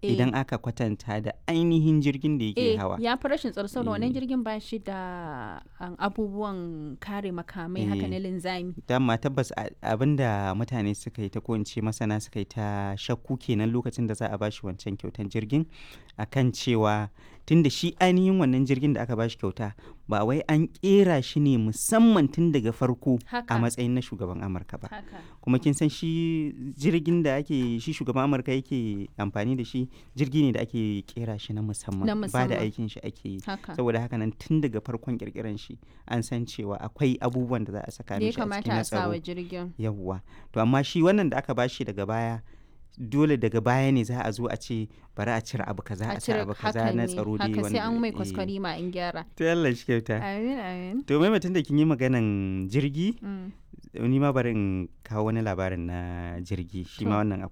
Eh. idan aka kwatanta da ainihin jirgin da yake eh hawa ya fi rashin tsaro saboda wannan Eh. jirgin ba shi da um, abubuwan kare makamai haka Eh. na linzami dama tabbas a- abinda mutane suka yi ta ko in ce masana suka yi ta shakku kenan lokacin da za a bashi wancan kyautan jirgin akan cewa tunda shi ainihin wannan jirgin da aka bashi kyauta ba wai an kera shi ne musamman tun daga farko Haka. a matsayin na shugaban amurka ba haka kuma kin san shi jirgin da ake shi shugaban amurka yake amfani da shi jirgi ne da ake kera shi na musamman Na ba da musamman. aikin shi ake yi haka saboda haka nan tun daga farkon kirkiran shi an san cewa akwai abubuwan da za a saka da ya mishi a cikin kamata na a sa wa tsaro jirgin yawwa to amma shi wannan da aka bashi daga baya dole daga baya ne za a zo a ce bari a cire abu kaza a cire abu kaza haka na ne tsaro dai haka sai an mai eh. kwaskwari ma in gyara to Allah shi kyauta amin amin to mai mutum da kin yi maganan jirgi Mm. ni ma bari in kawo wani labarin na jirgi shi ma To. wannan